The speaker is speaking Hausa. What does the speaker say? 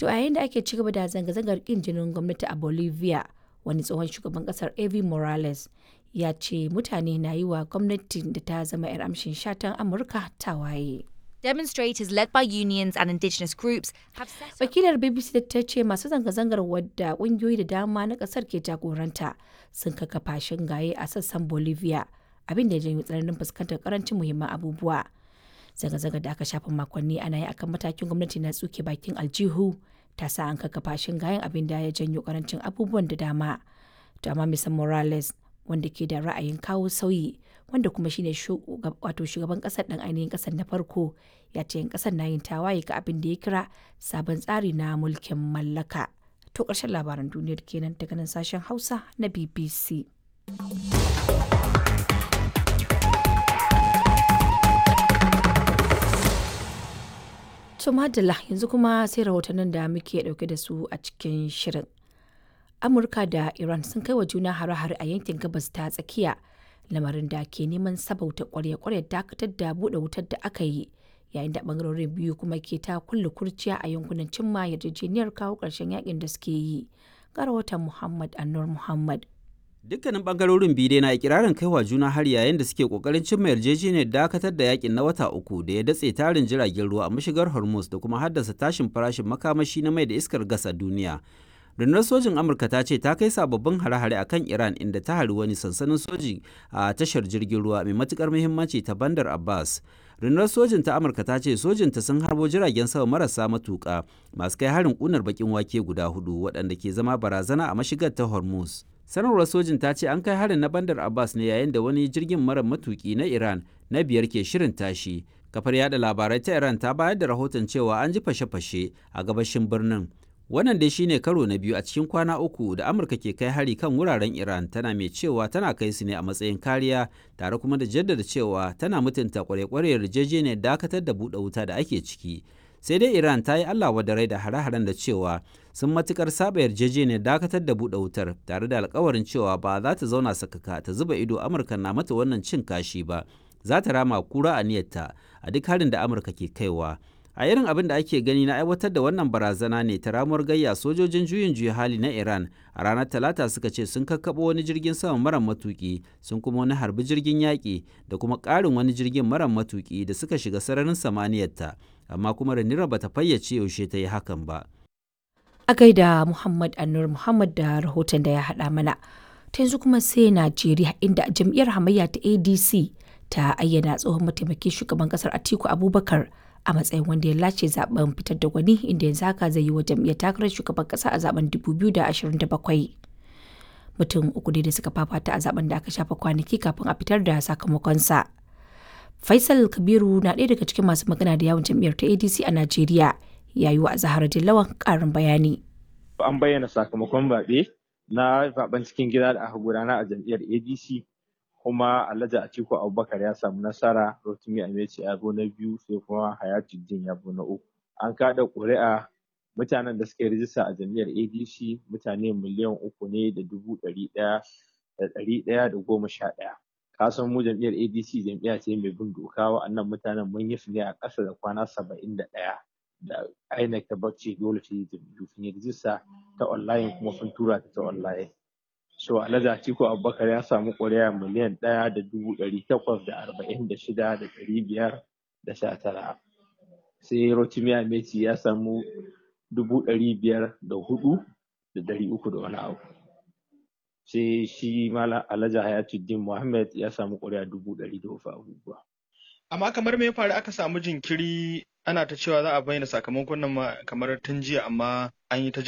To a yayin da ake ci gaba da zanga-zangar ƙin jinin gwamnati a Bolivia, wani tsohon shugaban ƙasar Evo Morales ya ce mutane na yi wa gwamnatin da ta zama 'yar amshin shatan Amurka tawaye. Demonstrators led by unions and indigenous groups have set up Wakilar BBC ta ce masu zanga-zangar wadda ƙungiyoyi da dama na ƙasar ke jagoranta sun kakkafa shingaye a sassan Bolivia, abin da ya janyo tsananin fuskantar karancin muhimman abubuwa. Zanga-zangar da aka shafa makonni ana yi akan matakin gwamnati na tsuke bakin aljihu ta sa an kakkafa shingayen abin da ya janyo karancin abubuwan da dama. To amma Mr. Morales wanda ke da ra'ayin kawo sauyi wanda kuma shine wato shugaban kasar dan ainihin kasar na farko ya ce 'yan kasar na yin tawaye ga abin da ya kira sabon tsari na mulkin mallaka. To ƙarshen labaran duniyar kenan daga nan sashen Hausa na BBC. To madalla yanzu kuma sai rahotannin da muke dauke da su a cikin shirin. Amurka da Iran sun kai wa juna hare-hare a yankin gabas ta tsakiya lamarin da ke neman sabauta kwarya-kwarya dakatar da buɗe wutar da aka yi yayin da bangarorin biyu kuma ke ta kulle kurciya a yankunan cimma yarjejeniyar kawo ƙarshen yakin da suke yi. Ga rahoton Muhammad Anur Muhammad. Dukkanin bangarorin biyu dai na ikirarin kaiwa juna har yayin da suke kokarin cimma yarjejeniyar dakatar da yakin na wata uku da ya datse tarin jiragen ruwa a mashigar Hormuz da kuma haddasa tashin farashin makamashi na mai da iskar gas a duniya. rundunar sojin amurka ta ce ta kai sababbin hare-hare a kan iran inda ta hari wani sansanin soji a tashar jirgin ruwa mai matukar muhimmanci ta bandar abbas rundunar sojin ta amurka ta ce sojinta sun harbo jiragen sama marasa matuka masu kai harin kunar bakin wake guda hudu waɗanda ke zama barazana a mashigar ta hormuz sanarwar sojin ta ce an kai harin na bandar abbas ne yayin da wani jirgin mara matuki na iran na biyar ke shirin tashi kafar yada labarai ta iran ta bayar da rahoton cewa an ji fashe-fashe a gabashin birnin wannan dai shine karo na biyu a cikin kwana uku da amurka ke kai hari kan wuraren iran tana mai cewa tana kai su ne a matsayin kariya tare kuma da jaddada cewa tana mutunta kwarekwarewar yarjejeniyar dakatar da buɗe wuta da ake ciki sai dai iran ta yi allah wadarai da hare-haren da cewa sun matukar saba yarjejeniyar dakatar da buɗe wutar tare da alkawarin cewa ba za ta zauna sakaka ta zuba ido amurka na mata wannan cin kashi ba za ta rama kura a niyyarta a duk harin da amurka ke kaiwa a irin abin da ake gani na aiwatar da wannan barazana ne ta ramuwar gayya sojojin juyin juya hali na iran a ranar talata suka ce sun kakkaɓo wani jirgin sama mara matuki sun kuma wani harbi jirgin yaƙi da kuma ƙarin wani jirgin mara matuki da suka shiga sararin samaniyarta amma kuma ranira bata fayyace yaushe ta yi hakan ba A gaida Muhammad Anur Muhammad da rahoton da ya haɗa mana. Ta yanzu kuma sai Najeriya inda jam'iyyar hamayya ta ADC ta ayyana tsohon mataimakin shugaban kasar Atiku Abubakar a matsayin wanda ya lace zaben fitar da gwani inda yanzu haka zai yi wa jam'iyyar takarar shugaban kasa a zaben 2027 mutum uku dai da suka fafata a zaben da aka shafa kwanaki kafin a fitar da sakamakonsa faisal kabiru na ɗaya daga cikin masu magana da yawon jam'iyyar ta adc a najeriya ya yi wa zahara dillawan ƙarin bayani an bayyana sakamakon zaɓe na zaben cikin gida da aka gudana a jam'iyyar adc kuma Alhaji Atiku Abubakar ya samu nasara Rotimi Ameci ya zo na biyu sai kuma Hayatuddin ya zo na uku. An kada ƙuri'a mutanen da suka yi rijista a jam'iyyar ADC mutane miliyan uku ne da dubu ɗari ɗaya da ɗari ɗaya da goma sha ɗaya. Ka san mu jam'iyyar ADC jam'iyya ce mai bin doka wa'annan mutanen mun yi su ne a ƙasa da kwana saba'in da ɗaya. Da INEC ta bacci dole ta yi jam'iyyu sun yi rijista ta online kuma sun tura ta ta online. so alhaji atiku abubakar ya samu ƙuri'a miliyan ɗaya da dubu ɗari takwas da arba'in da shida da ɗari biyar da sha tara sai rotimi ameti ya samu dubu ɗari biyar da hudu da ɗari uku da wani abu sai shi mala alhaji hayatuddin muhammad ya samu ƙuri'a dubu ɗari da wasu abubuwa amma kamar me ya faru aka samu jinkiri ana ta cewa za a bayyana sakamakon nan kamar tun jiya amma an yi ta